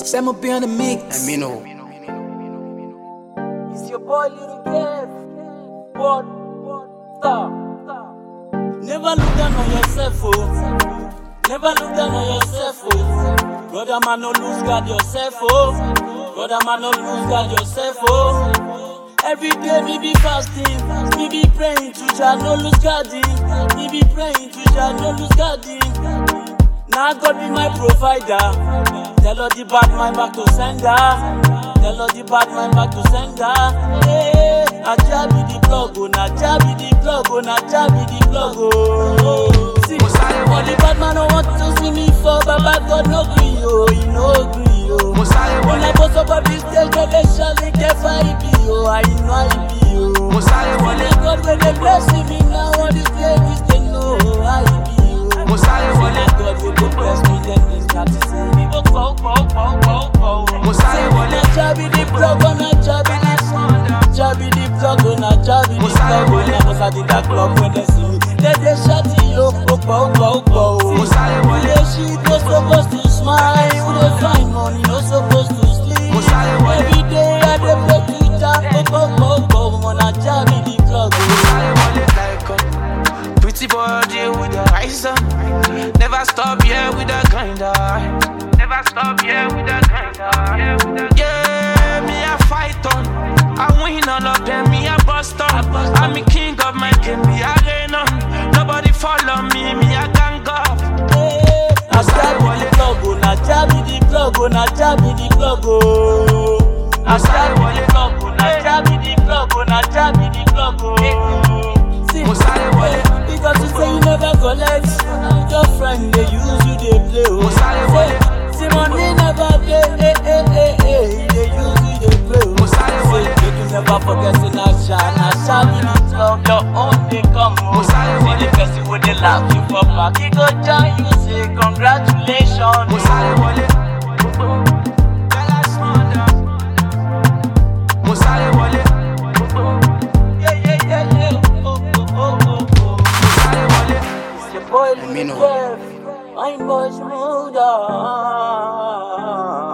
Sam up on the mix. And me know. It's your boy Little Kev. What? Stop. Never look down on yourself, oh. Never look down on yourself, oh. Brother man, no lose God yourself, oh. Brother man, no lose God yourself, oh. Every day me be fasting, me be praying to Jah, no lose God in. Me be praying to Jah, no lose God in. Now God be my provider. Tell all the bad mind back to sender. Tell all the bad mind back to sender. Hey, Aja be the plug, oh, Naja be the plug, oh, Naja be the plug, oh. See, all the bad man don't want to see me fall, Baba God no gree, oh, he no gree, oh. When I post up on this stage, God they surely get I be, oh, I know I be, oh. Only God when they bless me now, all these ladies they know I be, oh. Only God when they bless me, then they start to say me, oh, oh, oh, oh, oh, oh. Say, when I jabby the plug, on a jabby the Jabby the plug, on a jabby the plug, when I was at the club when they see me, they they shout yo, oh, oh, oh, oh. Yeah, she was supposed to smile, we dey find money, no supposed to sleep. Every day I dey play Twitter, oh, oh, oh, oh, on a jabby the plug, oh. Pretty body with the eyes on. Never stop, yeah, with the grinder. Never stop, yeah, with the grinder. Yeah, me a fight on. I win all of them, me a bust on. I'm the king of my game, me a reign on. Nobody follow me, me a gang up. Na jabby the plug, oh, na jabby the plug, oh, na jabby the plug, oh. Na jabby the plug, oh, na jabby the plug, oh, na jabby the plug, oh. See, eh, because you say you never collect, your friend they use you they play, oh. Say, see money never play, eh, eh, eh, eh, they use you they play, oh. Say, make you never forget, say na sha, na sha be the plug, your own they come, oh. See the person with the laugh you for back, he go join you, say congratulations. Yeah, yeah, yeah, yeah. Oh, oh, oh, oh, oh. It's your boy Me Lil know. Kev. I'm Boy Smooth.